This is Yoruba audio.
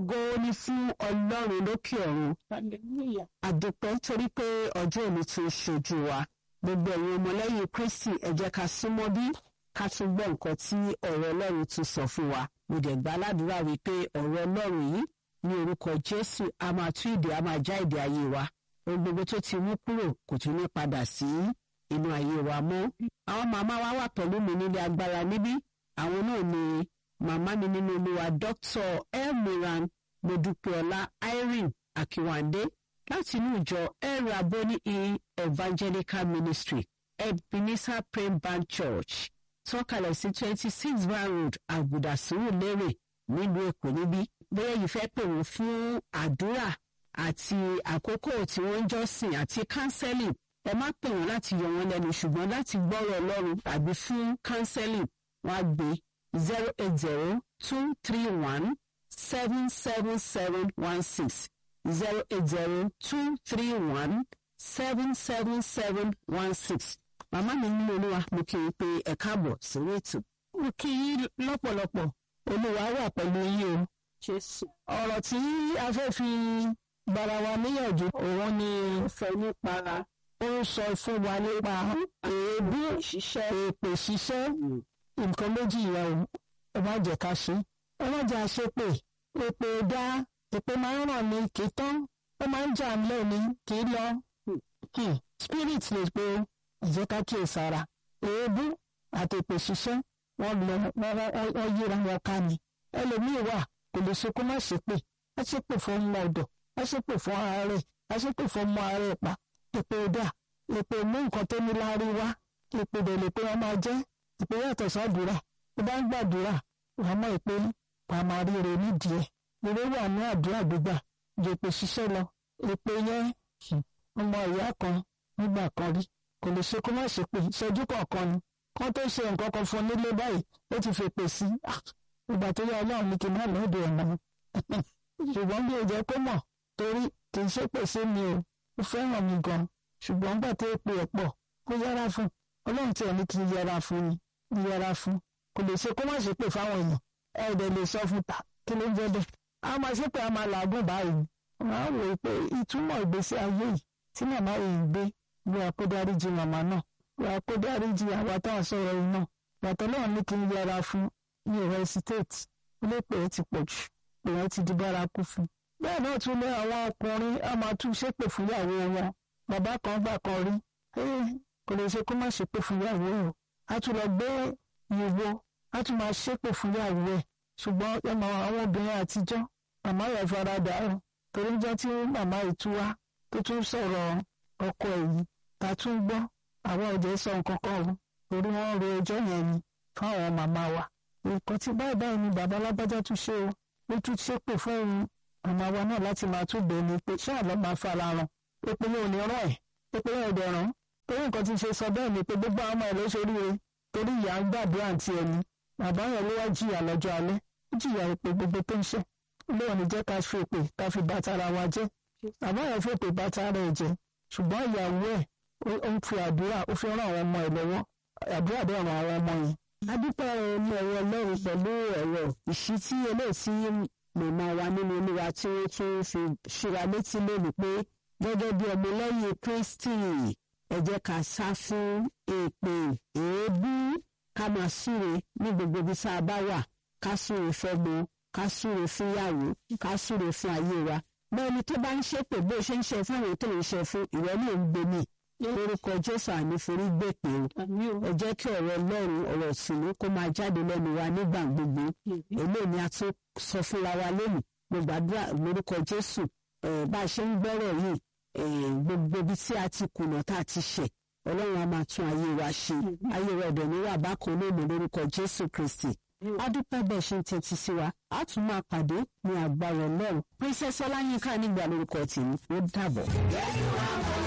ògo ni fún ọlọ́run lókè ọ̀run hallelujah àdúpẹ́ torí pé ọjọ́ òní ti ń ṣojú wa gbogbo ẹ̀yin ọmọlẹ́yìn kristi ẹ jẹ́ ká súnmọ́ bí ká tún gbọ́ nǹkan tí ọ̀rọ̀ ọlọ́run tún sọ fún wa mo dẹ̀ gba aládùúrà wípé ọ̀rọ̀ ọlọ́run yìí ní orúkọ jésù a máa tú ìdè a máa já ìdè ayé wa ohun gbogbo tó ti mú kúrò kò tún ní padà sí inú ayé wa mọ́ àwọn màmá wa wà pẹ̀lú mi nílé agbára níbí àwọn náà ni màmá mi nínú olúwa dr elmiran modupeola irene akiwande láti inú ìjọ el raboni e evangelical ministry ebenezer praying band church tọ́kalẹ̀ sí twenty six van road àgùdà sùúrùlérè nílùú èkó níbí bóyá yìí fẹ́ pè wọ́n fún àdúrà àti àkókò tí wọ́n ń jọ́sìn àti counseling ẹ má pè wọ́n láti yọ wọ́n lẹ́nu ṣùgbọ́n láti gbọ́rọ̀ ọlọ́run tàbí fún counseling wọ́n á gbé zero eight zero two three one seven seven seven one six zero eight zero two three one seven seven seven one six màmá mi nínú olúwa mo kì í pé ẹ káàbọ̀ sórí ètò mo kì í lọ́pọ̀lọpọ̀ olúwa wà pẹ̀lú yín o jésù ọ̀rọ̀ tí a fẹ́ fi gbara wa níyànjú òun ni fẹ́ nípa ó ń sọ fún wa nípa èébú ṣiṣẹ́ èpè ṣiṣẹ́ nǹkan méjì yẹn o ẹ má jẹ́ ká ṣe ẹ má jẹ́ àṣepè èpè dá èpè máa ń ràn ní kì í tán ó máa ń jà ńlẹ̀ ní kì í lọ Hmm. spirit lè pe ìjẹ́ ká kíyè sára èébú àti èpè ṣiṣẹ́ wọ́n lọ wọ́n wọ́n- wọ́n yíra wọn ká ni ẹlòmíì wà kò lè ṣe kó má ṣépè á ṣépè fún ọmọ ọ̀dọ̀ á ṣépè fún ààrẹ á ṣépè fún ọmọ ààrẹ pa èpè dà èpè mú nǹkan tó ní láárí wá èpè dẹ̀ lè pé wọ́n máa jẹ́ èpè yàtọ̀ sádùúrà tó bá ń gbàdúrà wàá mọ̀ pé wàá máa ríre nídìí ẹ̀ ire wà ní àdúrà gbígbà ju èpè ṣiṣẹ́ lọ èpè yẹn hmm, ọmọ ìyá kan nígbà kan rí kò lè ṣe kó má ṣe pé ìṣẹ́jú kọ̀ọ̀kan ni kán tó ṣe nǹkan kan fún un nílé báyìí ó ti fèpè sí Ah, ìgbà tó yá ọlọ́run ní kí n má lọ́dọ̀ ẹ̀ mọ́ ṣùgbọ́n bí o jẹ́ kó mọ̀ torí kì í ṣépè sí mi o ó fẹ́ràn mi gan ṣùgbọ́n gbà tó pè ẹ̀ pọ̀ kó yẹra fún ọlọ́run tí ẹ̀ ní kí n yẹra fún ni n yẹra fún kò lè ṣe kó má ṣépè fáwọn èèyàn ẹ̀ dẹ̀ lè sọ fún ta kí ló ń jẹ́ bẹ́ẹ̀ a máa ṣépè a máa làágùn báyìí wọ́n á wò ó pé ìtumọ̀ ìgbésí ayé yìí tí màmá yìí gbé bí a kó dáríjì màmá náà bí a kó dáríjì àwa tá a sọ̀rọ̀ yìí náà bàtọ́ náà ní kí n yẹra fún ní ìwé state ilé pé ó ti pọ̀ jù pé wọ́n ti di bárakú fún un. bẹ́ẹ̀ náà tún lé àwọn ọkùnrin á máa tún ṣépè fún ìyàwó wọn bàbá kan gbà kan rí "Eh, kò lè ṣe kó má ṣépè fún ìyàwó o á tún lọ gbé ìwo á tún máa ṣépè fún ìyàwó ẹ̀ ṣùgbọ́n ẹ mọ àwọn obìnrin àtijọ́ màmá yẹn faradà o torí jọ́ tí màmá yìí tú wá tó tún sọ̀rọ̀ ọkọ ẹ̀ yìí ta tún gbọ́ àwọn ọ̀jẹ̀ sọ nǹkan kan o torí wọ́n ro ẹjọ́ yẹn ni fáwọn màmá wa nǹkan tí báyìí báyìí ni bàbá alágbájá tún ṣe o ó tún ṣépè fún òun màmá wa náà láti máa tún bẹ̀ẹ́ ni pé ṣáà lọ́ máa fara ràn pépé yóò ní rán ẹ̀ pépé yóò dẹ̀ rán torí nǹkan tí ń ṣe sọ bẹ́ẹ̀ ni pé gbogbo àwọn ọmọ ẹ̀ ló ṣoríire torí ìyá ń gbàdúrà àǹtí ẹni bàbá yẹn ló wá jìyà lọ́jọ́ alẹ́ ó jìyà ìpè gbogbo tó ń ṣe lóò ní jẹ́ ká fi èpè ká fi bá tara wa jẹ́ bàbá yẹn fi èpè bá tara ẹ̀ jẹ́ ṣùgbọ́n ìyàwó ẹ̀ ó- ó ń fi àdúrà ó fi ràn àwọn ọmọ ẹ̀ lọ́wọ́ àdúrà dẹ̀ ràn àwọn ọmọ yẹn. adúpẹ́ ọmọ ẹ̀rọ ọlọ́run pẹ̀lú ẹ̀rọ ìṣítí eléyìí tí màmá wa nínú olúwa tí ó tún fi ṣíra létí lónìí pé gẹ́gẹ́ bí ọmọ lẹ́yìn kristi ẹ jẹ́ ká sá fún èpè èébú ká máa súre ní gbogbo ibi tá a bá wà ká súre fẹ́gbó ká súre fún ìyàwó ká súre fún ayé wa bẹ́ẹ̀ ni tó bá ń ṣépè bó ṣe ń ṣe fún àwọn tó ń ṣe fún ìwọ náà ń gbé mi lórúkọ jésù àníforí gbèpè o àmì ò ẹ jẹ́ kí ọ̀rọ̀ ọlọ́run ọ̀rọ̀ ìsìnú kó máa jáde lẹ́nu wa nígbà gbogbo eléyìí ni a tún sọ fúnra wa lónìí mo gbàdúrà lórúkọ jésù eh, bá a ṣe ń gbọ́rọ̀ yìí eh, gbogbo ibi tí a ti kùnà tá a ti ṣẹ̀ ọlọ́run a máa tún ayé wa ṣe ayé wa ọ̀dọ̀ ní wà bákan lónìí lórúkọ jésù kristi adúpẹ́ bẹ́ẹ̀ ṣe ń tẹ́tí sí wa a tún máa pàdé ní àgbáyọ̀ ọlọ́run princess ọláyínká nígbà lórúkọ tèmi ó dàbọ̀.